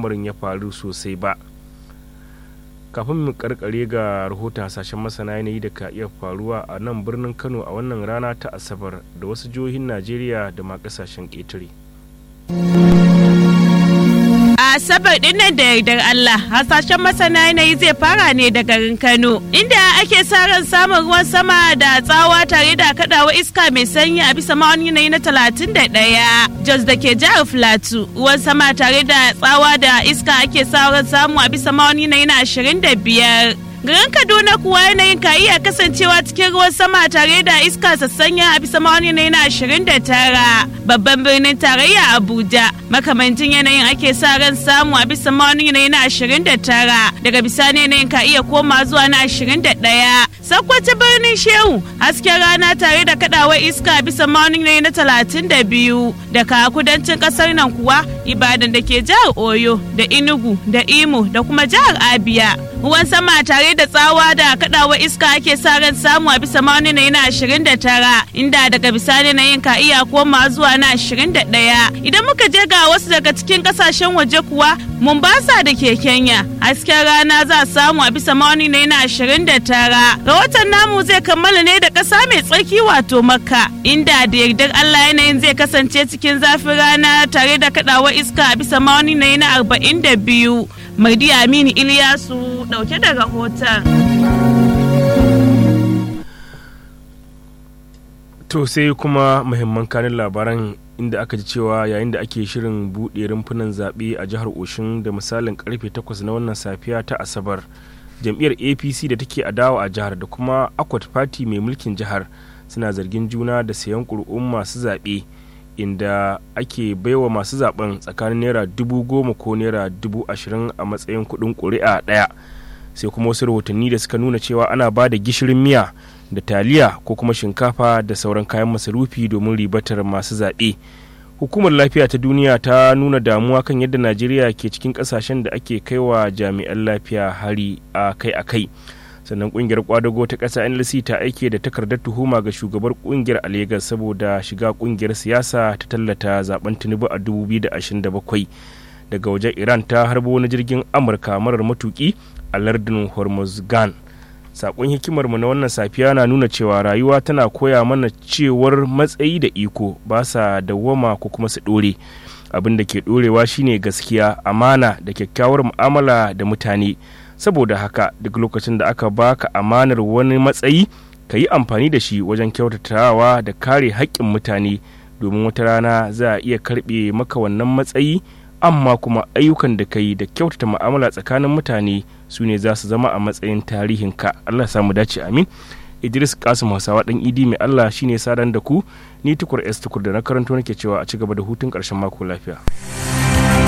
al'amarin ya faru sosai ba kafin mu karkare ga rahoton hasashen masana yanayi da ka iya faruwa a nan birnin kano a wannan rana ta asabar da wasu jihohin najeriya da ma kasashen ƙetare. Asabar din nan da yardar Allah hasashen masana yanayi zai fara ne da garin Kano inda ake sa ran samun ruwan sama da tsawa tare da kadawa iska mai sanyi a bisa ma'aunin yanayi na 31 Jos da ke jihar Filatu ruwan sama tare da tsawa da iska ake sa ran samu a bisa ma'aunin yanayi na 25 Garin Kaduna kuwa yanayin ka iya kasancewa cikin ruwan sama tare da iska sassanya a bisa ma'aunin yanayi na 29 babban birnin tarayya Abuja makamancin yanayin ake sa ran samu a bisa ma'aunin yanayi na 29 daga bisani yanayin ka iya koma zuwa na 21 sakwata birnin shehu hasken rana tare da kadawar iska bisa ma'aunin yanayi na 32 daga kudancin kasar nan kuwa ibadan da ke jihar oyo da inugu da imo da kuma jihar abia ruwan sama tare da tsawa da kadawar iska ake sa ran samu a bisa ma'aunin yanayi na 29 inda daga bisani yanayin ka iya koma zuwa na 21 idan muka je ga wasu daga cikin kasashen waje kuwa Mombasa da ke Kenya hasken rana za a samu a bisa ma'auni na yana 29 rahoton namu zai kammala ne da ƙasa mai tsarki wato makka inda da yardar Allah yanayin zai kasance cikin zafin rana tare da kaɗawa iska a bisa ma'auni na yana 42 Mardi Aminu Iliyasu dauke da rahoton. To sai kuma muhimman kanin labaran inda aka ji cewa yayin da ake shirin buɗe rumfunan zaɓe a jihar Oshin da misalin karfe 8 na wannan safiya ta Asabar. Jam'iyyar APC da take adawa a jihar da kuma Akwat Party mai mulkin jihar suna zargin juna da sayan ƙuri'un masu zaɓe inda ake baiwa masu zaɓen tsakanin naira dubu goma ko naira dubu ashirin a matsayin kuɗin ƙuri'a ɗaya. Sai kuma wasu rahotanni da suka nuna cewa ana ba da gishirin miya da taliya ko kuma shinkafa da sauran kayan masarufi domin ribatar masu zaɓe hukumar lafiya ta duniya ta nuna damuwa kan yadda najeriya ke cikin ƙasashen da ake kaiwa jami'an lafiya hari a kai a kai sannan ƙungiyar kwadago ta ƙasa nlc ta aike da takardar tuhuma ga shugabar ƙungiyar a Legas saboda shiga ƙungiyar siyasa ta tallata zaben tinubu a 2027 daga wajen iran ta harbo wani jirgin amurka marar matuki a lardin hormuzgan sakon hikimarmu na wannan safiya na nuna cewa rayuwa tana koya mana cewar matsayi da iko ba sa dawwama ko kuma su ɗore abin da ke ɗorewa shine gaskiya amana da kyakkyawar mu'amala da mutane saboda haka duk lokacin da aka baka amanar wani matsayi ka yi amfani da shi wajen kyautatawa da kare haƙƙin mutane domin wata rana za a iya karɓe maka wannan matsayi amma kuma ayyukan da ka yi da kyautata mu'amala tsakanin mutane su ne za su zama a matsayin tarihinka allah samu dace amin idris kasim hausawa dan idi mai allah shine sadan da ku ni tukur s tukur da na karanto nake cewa a ci gaba da hutun karshen mako lafiya